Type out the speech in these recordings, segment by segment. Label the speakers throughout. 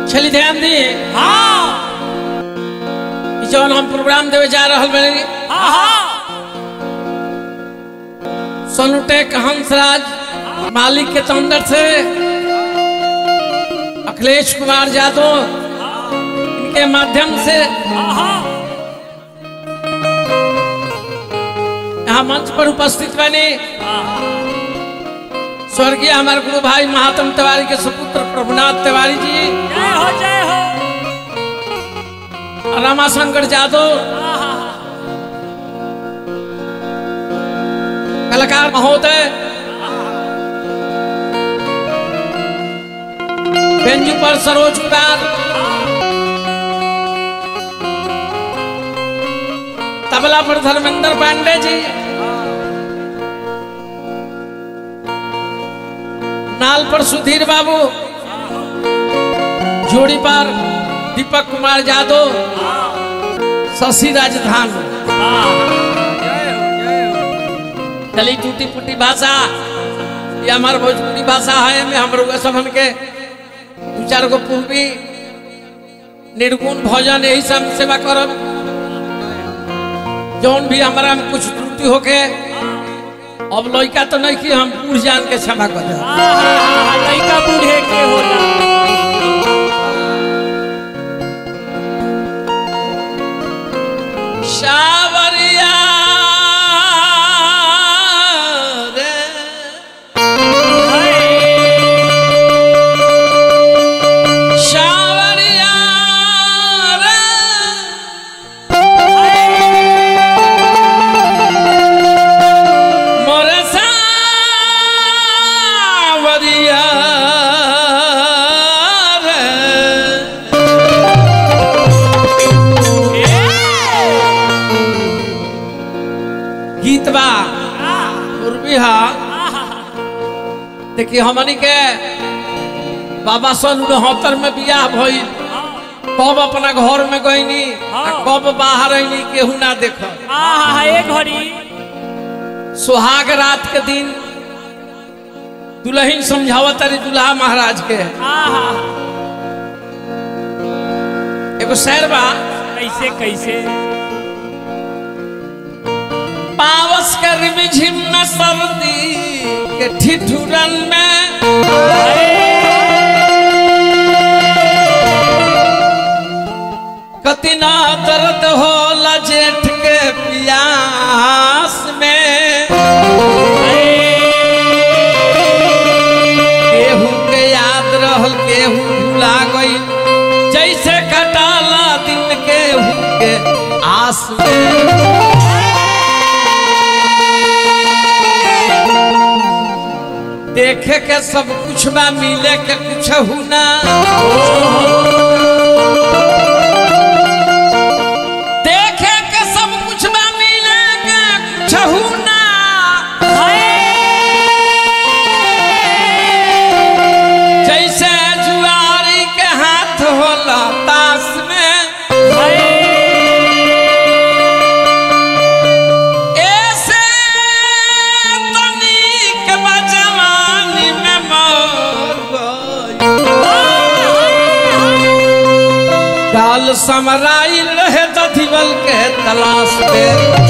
Speaker 1: छली ध्यान दी
Speaker 2: हाँ
Speaker 1: ई जौन हम प्रोग्राम देवे जा रहल बानी
Speaker 2: हाँ हाँ
Speaker 1: सोनुटेक हंसराज मालिक के तंदर से अखिलेश कुमार यादव इनके माध्यम से
Speaker 2: हाँ
Speaker 1: यहाँ मंच पर उपस्थित बने स्वर्गीय हमारे गुरु भाई महात्म तिवारी के सुपुत्र प्रभुनाथ तिवारी जी
Speaker 2: जय हो जय हो
Speaker 1: रमाशंकर यादव कलाकार महोदय बेंजू पर सरोज कुमार तबला पर धर्मेंद्र पांडे जी नाल पर सुधीर बाबू जोड़ी पर दीपक कुमार यादव शशि राजधान चली टूटी फूटी भाषा ये हमार भोजपुरी भाषा है में हम लोग सब के दू चार गो पूर्वी निर्गुण भोजन यही सब सेवा करब जौन भी हमारा में कुछ त्रुटि होके अब लड़का तो नहीं कि हम बूढ़ जान के क्षमा कर दे
Speaker 2: लड़का बूढ़े के होला
Speaker 1: सावरिया रे सावरिया रे मोरे सावरिया रे गीत बा पूर्वी हा देखिए हमनी के बाबा सन उनहत्तर में बियाह भइल कब अपना घर में गईनी आ कब बाहर आईनी केहू ना देख
Speaker 2: हाँ एक घड़ी
Speaker 1: सुहाग रात के दिन दुल्हन समझावत तारी दुल्हा महाराज के
Speaker 2: हाँ
Speaker 1: एगो शहर बा
Speaker 2: कैसे कैसे
Speaker 1: पावस के रिमझिम में सर्दी के ठिठुरन में कति ना दर्द होला जेठ के पियास में केहू के याद रहल केहू भुला गई जैसे कटाला दिन केहू के आस में देखे के सब कुछ बा मिले के कुछ हुना देखे के सब कुछ बा मिले के कुछ हुना जैसे जुआरी के हाथ होला तास में ऐसे तनिक बा जवानी में मर गई गाल समराइल रहे दधिवल के तलाश में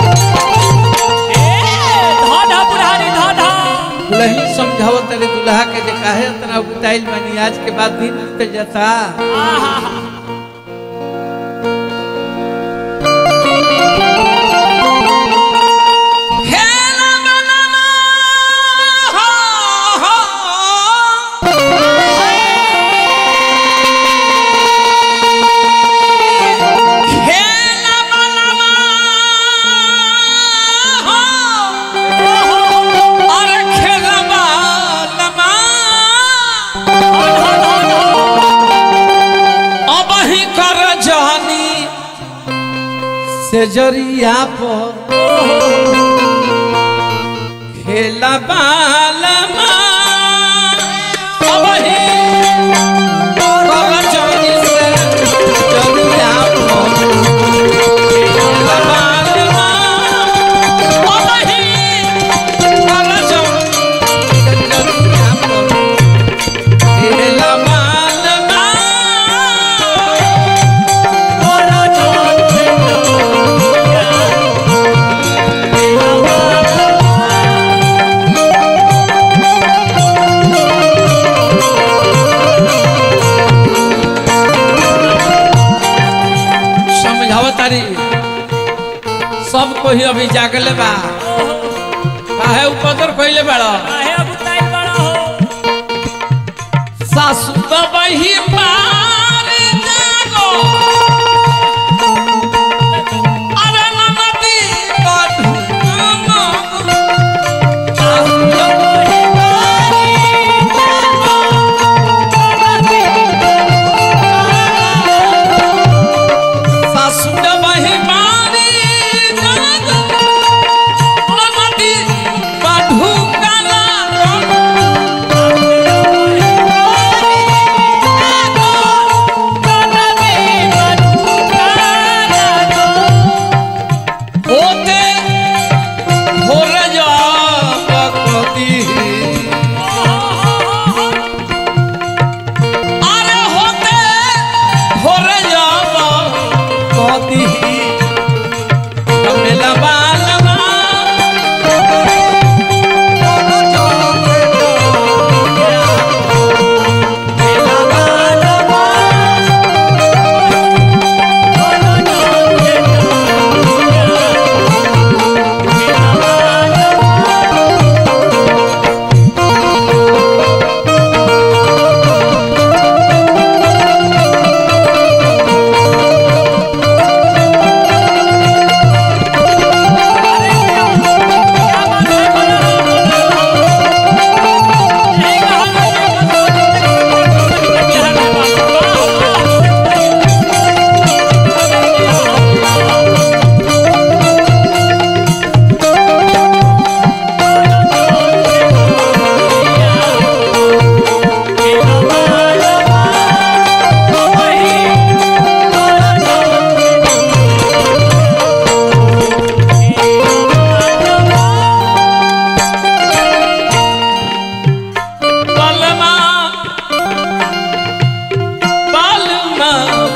Speaker 2: धाधा बुढ़ारी धाधा
Speaker 1: दुल्ही समझावत तेरे दुल्हा के जे काहे इतना उताइल बनी आज के बाद दिन बीत जाता खेला बनना हो, हो। खेला बनना हो। अरे खेलबा लमा अब ही कर जहनी से जरिया पर खेला बालमा अब ही कर जहनी से जरिया पर खेला बालमा अब ही कर जहनी से जरिया पर खेला बालमा ही अभी जागले बा काहे उपदर कइले बाड़ा
Speaker 2: काहे अब उताई बड़ा हो
Speaker 1: सासु बही मार जागो अरे ननदी बधू सासु बही मार जागो ननदी बधू काला होते भोर जाती अरे होते भोर जाती लबा लबा बलमा बलमा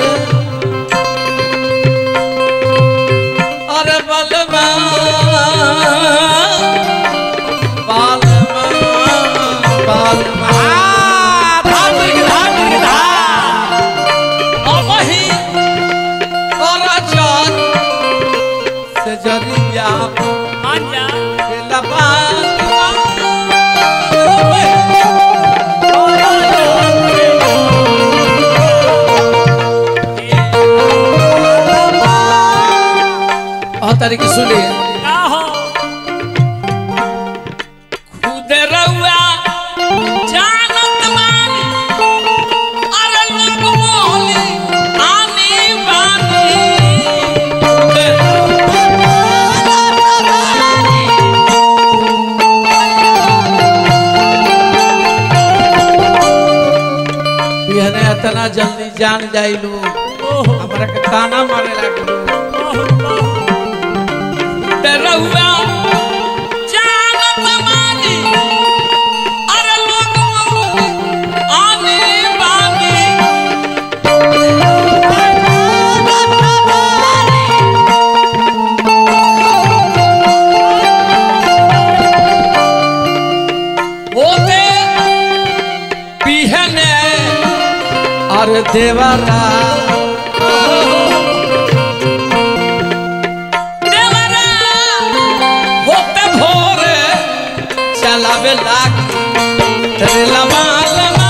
Speaker 1: अरे बलमा बलमा बलमा धार के धार के धार अब ही कर चल से जरिया के लबा और तरीके सुनिए खुद रउआ जानत बानी अरे लोग मोहली आनी बानी खुद बिहने इतना जल्दी जान जाई लोग हमरा के ताना मारे लागलो रउआ जानत बानी अरे लोग मोहली आनी बानी होते बिहने और देवरा देवरा होते भोरे चलावे लाग तेरे लमा लमा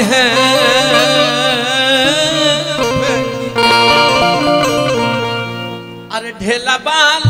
Speaker 1: है अरे ढेला बाल